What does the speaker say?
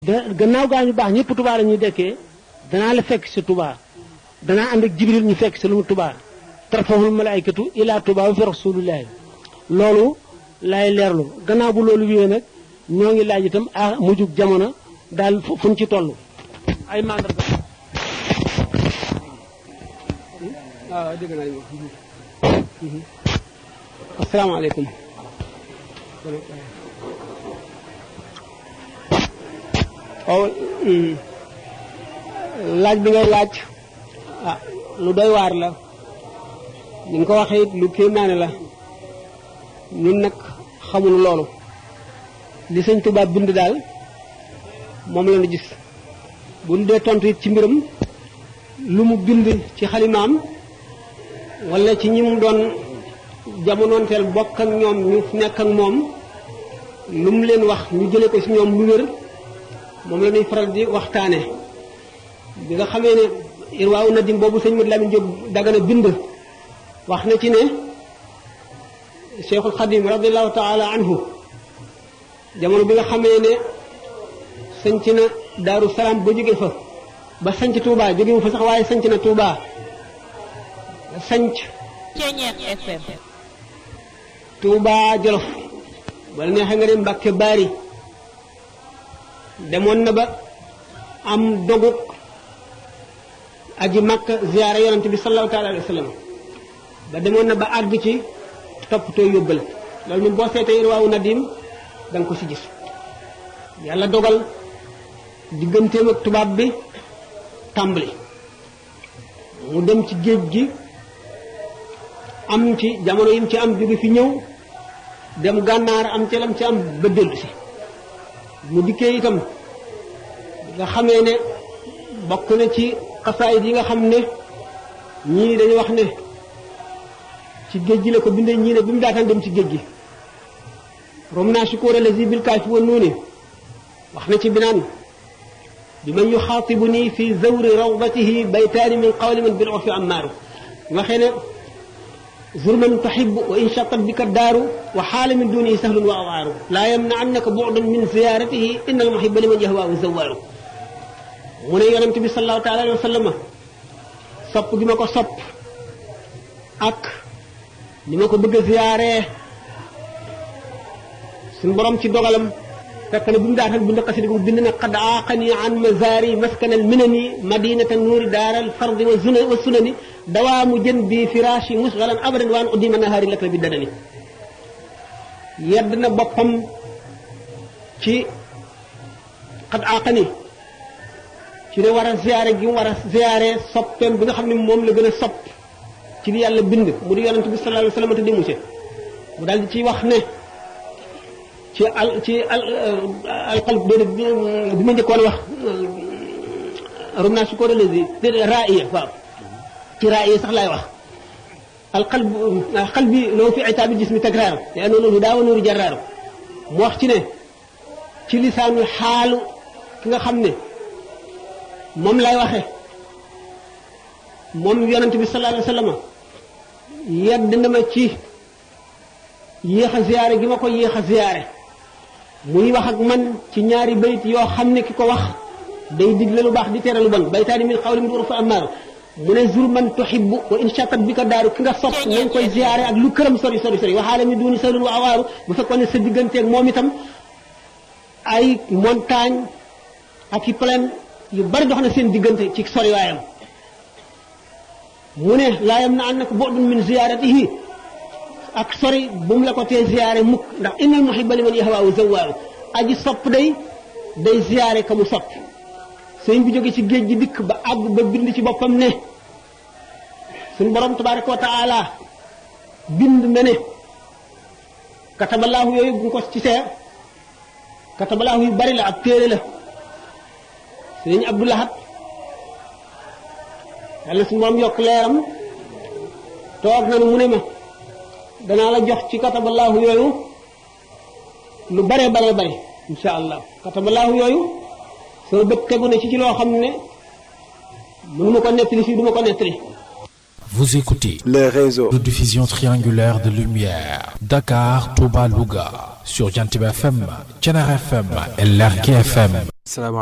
da gannaaw gaa ñu baax ñëpp Touba la ñuy dekkee danaa la fekk si Touba danaa ànd ak Jibril ñu fekk si lu mu Touba tarfahul malaykatu ila Touba wa fi rasulillahi loolu lay leerlu gannaaw bu loolu wéyee nag ñoo ngi laaj itam ah mujjug jamono daal fuñ ci toll ay mandarga waaw dégg naa li asalaamaaleykum waaw laaj bi ngay laaj ah lu doy waar la ni nga ko waxee it lu kéemaane la ñun nag xamuñu loolu li sëñ Tuubaa bind daal moom la ñu gis bu ñu dee tontu it ci mbiram lu mu bind ci xalimaam wala ci ñi mu doon jamonoonteel bokk ak ñoom ñu nekk ak moom lu mu leen wax ñu jële ko ci ñoom lu wér moom la ñuy faral di waxtaane bi nga xamee ne irwaawu nadim boobu sëñ Madu Lamin Jóob Dagana bind wax na ci ne Cheikhul Xadim radiallahu taala anhu jamono bi nga xamee ne sanc na Daaru Salaam ba jóge fa ba sanc Touba jóge mu fa sax waaye sanc na Touba sanc FM Touba Jolof wala neexee nga dem Mbàkke Baari demoon na ba am doguk aji Makka ziyaara yonante bi sallallahu taala alayhi wa sallam ba demoon na ba àgg ci toppatoo yóbbal loolu moom boo seetee irwaawu nadim da nga ko ci gis yàlla dogal digganteem ak tubaab bi tàmbali mu dem ci géej gi am ci jamono yim ci am jóge fi ñëw dem gànnaar am ci lam ci am ba dellu si mu dikkee itam nga xamee ne bokk na ci xasaayid yi nga xam ne ñii dañu wax ne ci géej gi la ko bindee ñii ne bi mu daataan dem ci géej gi rom naa sukóor alazi bil kaafi wa nuuni wax na ci binaan bi man yuxaatibu nii fi zawri rawdatihi baytaani min qawli man bil urfi ammaaru waxee ne zur man tuxibu wa in chatat bika daaru wa xaala min dunihi sahlun wa awaaru laa yamnaannaka bu'dan min ziyaaratihi inna al muhibba liman yahwaahu zawaaru mu ne yonent bi sallallahu taala alayhi wa sallam sopp gi ma ko sopp ak ni ma ko bëgg a ziyaaree suñu borom ci dogalam fekk na bi mu daatal bind xasida gu bind na qad aaqani an mazaari maskan al minani madinata nuuri daara al fardi wa zuna wa sunani dawaamu jën bi firaashi musgalan abadan waan uddima nahaari lak la bi dadani yedd na boppam ci qad aaqani ci ne war a ziyaare gi mu war a ziyaare soppeem bi nga xam ne moom la gën a sopp ci li yàlla bind mu di yonent bi sallallahu alayhi wa sallam te dimu ci mu daal di ciy wax ne ci al ci al alqalb déedéet bi ma njëkkoon wax rom naa su ko relasi déedéet raaya waaw ci raaya sax laay wax alqalb qalbi loo fi itaabi jismi takraar yaa noonu daa wa nuuru jaraaru mu wax ci ne ci lisaanu xaalu ki nga xam ne moom lay waxe moom yonent bi sallallahu alayhi wa sallam yedd na ma ci yéex a ziyaare gi ma ko yéex a ziyaare muy wax ak man ci ñaari bayit yoo xam ne ki ko wax day digle lu baax di tere lu bon baytaani min xawli min fa amaaru mu ne zur man tuhibbu wa in chatat bi ka daaru ki nga sopp nañ koy ziyaare ak lu këram sori sori sori waxaale mi duuni salun wa awaaru bu fekkoon ne sa digganteeg moom itam ay montagne ak i plaine yu bari dox na seen diggante ci sori waayam mu ne laa yam na an nako bu'dun min ziyaaratihi ak sori bu mu la ko tee ziyaare mukk ndax innal muhibba liman yahwaahu zawwaaru aji sopp day day ziyaare ka mu sopp sëñ bi jóge ci géej gi dikk ba àgg ba bind ci boppam ne suñu borom tabaraka wa taala bind na ne katabalaahu yooyu bu ko ci seer katabalaahu yu bari la ab téere la sëñ Abdoulahat yàlla suñu borom yokk leeram toog na mu ne ma danaa la jox ci katabalaahu yooyu lu bare bare bare insha allah katabalaahu yooyu sama bët tegu na ci ci loo xam ne mënu ma ko nettali fii du ma ko nettali Vous écoutez les réseaux de diffusion triangulaire de lumière Dakar, Touba, Louga sur Jantib FM, Thiénaba FM et Lergui FM. salaamaaleykum